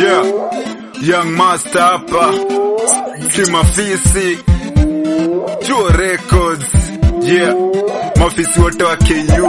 Yeah, Young Master hapa Kimafisi Chuo Records Yeah, mafisi wote wa KU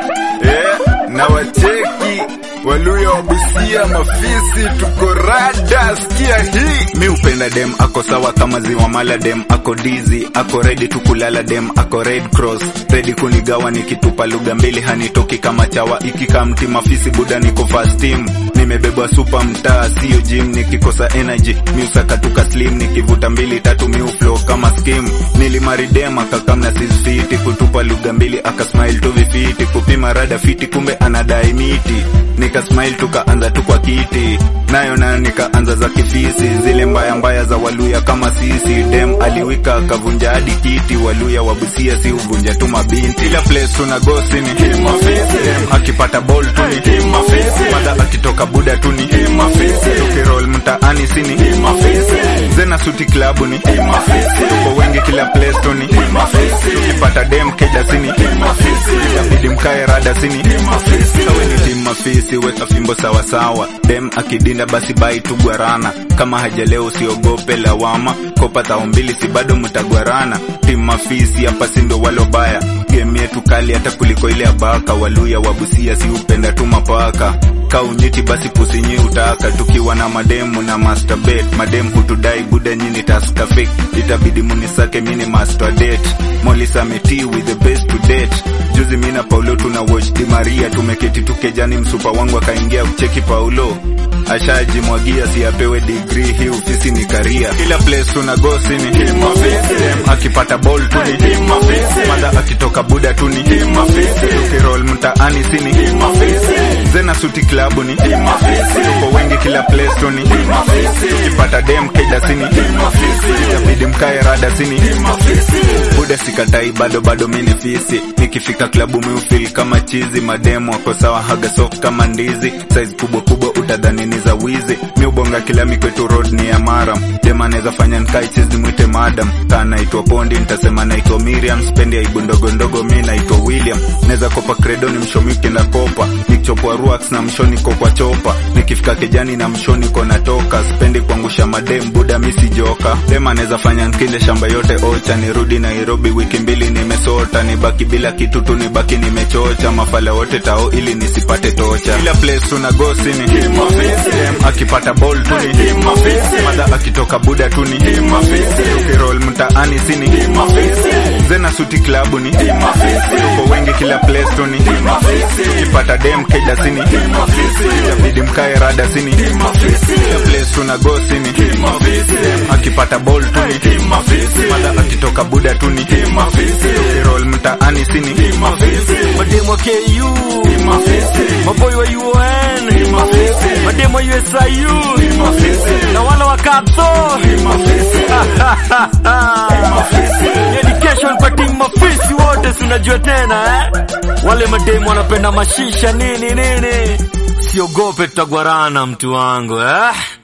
yeah, na wacheki Waluya wa Busia mafisi tuko rada, sikia hii. Mi upenda dem ako sawa kama ziwa mala, dem ako dizi, ako ready tukulala, dem ako red cross, ready kunigawa nikitupa lugha mbili hanitoki kama chawa, ikika mti mafisi buda niko fast team, nimebebwa super mtaa sio gym, nikikosa energy mi usakatuka slim, nikivuta mbili tatu mi uflow kama skim, nilimari dem akakamna sisfiti, kutupa lugha mbili akasmile tu vifiti, kupima rada fiti, kumbe anadai miti nika smile tukaanza tu kwa kiti nayo nayo nikaanza za kifisi zile mbaya mbaya za waluya kama sisi dem aliwika akavunja hadi kiti waluya wabusia si uvunja tu mabinti ila place tuna gosi ni dem akipata ball tu ni madha akitoka buda tu ni tukirol mtaani si ni zena suti klabu ni tuko wengi kila place tu ni tukipata dem keja sini itabidi mkae rada sini sawe ni timu mafisi weka fimbo sawasawa dem akidinda basi bai tu gwarana kama hajaleo usiogope lawama kopa thao mbili si bado mtagwarana timu mafisi hapa si ndo walobaya game yetu kali hata kuliko ile abaka waluya wabusia si upenda tu mapaka kaunyiti basi pusinyi utaka tukiwa na mademu na masturbate mademu hutudai buda nyini taska fake itabidi munisake mini master date molisa meti with the best to date juzi mina paulo tuna watch di maria tumeketi tukejani msupa wangu akaingia kucheki paulo ashajimwagia si apewe degree hii ofisi ni karia kila place tuna gosi ni dem akipata ball tu ni madha akitoka buda tu ni tukirol mtaani si ni zena suti klabu ni tuko wengi kila place tu ni tukipata dem keja sini itabidi mkae rada sini buda sikatai bado bado mini fisi nikifika klabu miufil kama chizi mademu wako sawa haga soft kama ndizi size kubwa kubwa utadhani ni za wizi miubonga kila mikwetu road ni ya maram dem anaweza fanya nkai chizi mwite madam kaa naitwa pondi nitasema naitwa miriam spendi aibu ndogo ndogo mi naitwa william naweza kopa credo ni mshomi ukienda kopa nikichopwa ruax na mshoni ko kwa chopa nikifika kejani na mshoni ko natoka spendi kuangusha madem buda misi joka dem anaweza fanya nkile shamba yote ocha nirudi nairobi wiki mbili nimesota nibaki bila kitu tu nibaki nimechocha mafala wote tao ili nisipate tocha kila place tuna gosi ni dem akipata ball tu ni madha akitoka buda tu ni tukirol mtaani si ni zena suti klabu ni tuko wengi kila place tu ni tukipata dem keja sini itabidi mkae rada sini kila place tuna gosi ni dem akipata ball tu ni madha akitoka buda tu ni tukirol mtaani sini mademu wa KU maboy wa UN mademu wa USIU na wale wa Kapso education kwa timu mafisi wote sinajua tena eh? wale mademu wanapenda mashisha nini nini siogope tutagwarana mtu wangu eh?